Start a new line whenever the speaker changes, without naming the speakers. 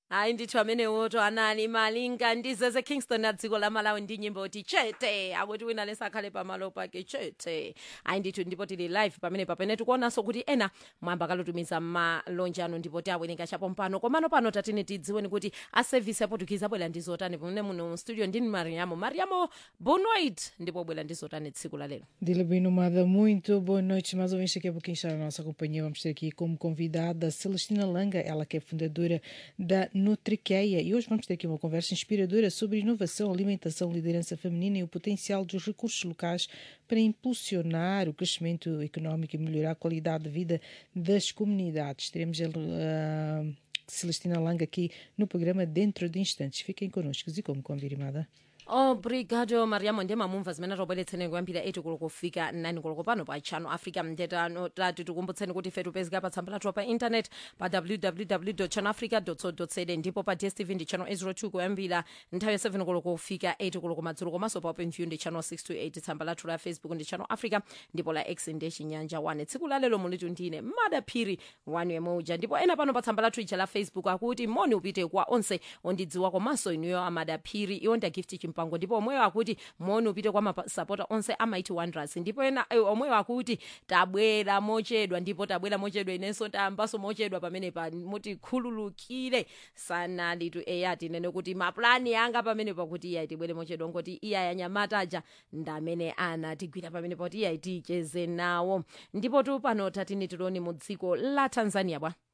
hayi ndithu amenewoto anali malinga ndizeze kingston na dziko la malawi ndi nyimbo ti chete akuti wina lesakhale pamalo pake chete hayi ndithu ndipo tili live pamene pamene tikuonanso kuti ena mwamba kalotumiza malonje anu ndipo tiawerenga chapo mpano komano pano tatine tidziweni kuti aservice aportuguese abwera ndi zotani pamene muno studio ndini mariamo mariamo bonoit ndipo bwera ndi zotani tsiku la lero
Dila bem nomada, muito boa noite. Mais ouvintes daqui a pouquinho está na nossa companhia. Vamos ter aqui como convidada Celestina Langa, ela que é fundadora da Nutriqueia. E hoje vamos ter aqui uma conversa inspiradora sobre inovação, alimentação, liderança feminina e o potencial dos recursos locais para impulsionar o crescimento económico e melhorar a qualidade de vida das comunidades. Teremos a Celestina Langa aqui no programa dentro de instantes. Fiquem connosco e como convidada.
obrigado mariamo ndiye mamumva zimene tobweretseni kuyambira 8 koloko kufika 9 koloko pano pa channel africa mtetano tati tikumbutseni kuti ife tipezeka pa tsamba lathu pa internet pa www channelafrica co za ndipo pa dstv ndi channel 802 kuyambira nthawi ya 7 koloko kufika 8 koloko madzulo komanso pa openview ndi channel 628 tsamba lathu la facebook ndi channel africa ndipo la x ndi chinyanja 1 tsiku lalelo mulitu ndine madaphiri wanu yemwe uja ndipo ena pano pa tsamba lathu ija la facebook akuti moni upite kwa onse ondidziwa komanso inuyo amadaphiri iwo ndagift chimpa mpango ndipo omweyo akuti moni upite kwa masapota onse amaiti wonders ndipo ena eh, omweyo akuti tabwera mochedwa ndipo tabwera mochedwa inenso tayambaso mochedwa pamene pa muti khululukire sanalitu eya tinene kuti maplani anga pamene pakuti iya tibwere mochedwa ngoti iya yanyamataja ndamene anatigwira pamene pakuti iya ticheze nawo ndipo tu pano tatini tiloni mu dziko la tanzania bwa